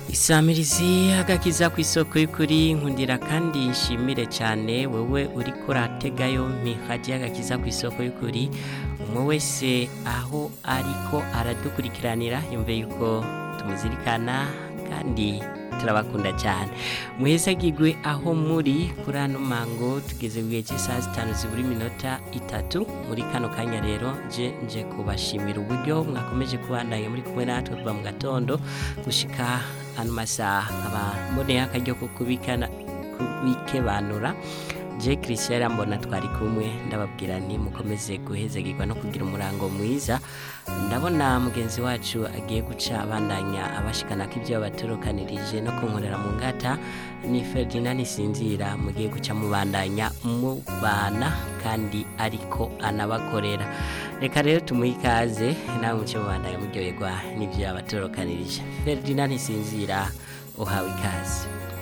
isamirizi agakiza ku isoko y'ukuri nkundira kandi nshimire cyane wowe uri kurategayo mihajya agakiza ku isoko y'ukuri umwe wese aho ariko aradukurikiranira yumve yuko tumuzirikana kandi turabakunda cyane muhese agigwe aho muri kuri ano mango tugeze ku gihe cy'isaha zitanu zibura iminota itatu muri kano kanya rero nje nje kubashimira uburyo mwakomeje kubandanya muri kumwe natwe kuva mu gatondo gushika ano masaha nkaba mboneye akaryo ko kubikana kubikebanura je christian mbona twari kumwe ndababwira nti mukomeze guhezegirwa no kugira umurango mwiza ndabona mugenzi wacu agiye guca abandanya abashikana ko ibyo batorokanirije no kunkorera mu ngata ni Ferdinand Sinzira mugiye guca mubandanya mubana kandi ariko anabakorera reka rero tumuhe ikaze nawe muce mubandanya muryoherwa n'ibyo yabatorokanirije Ferdinand Sinzira uhawe ikaze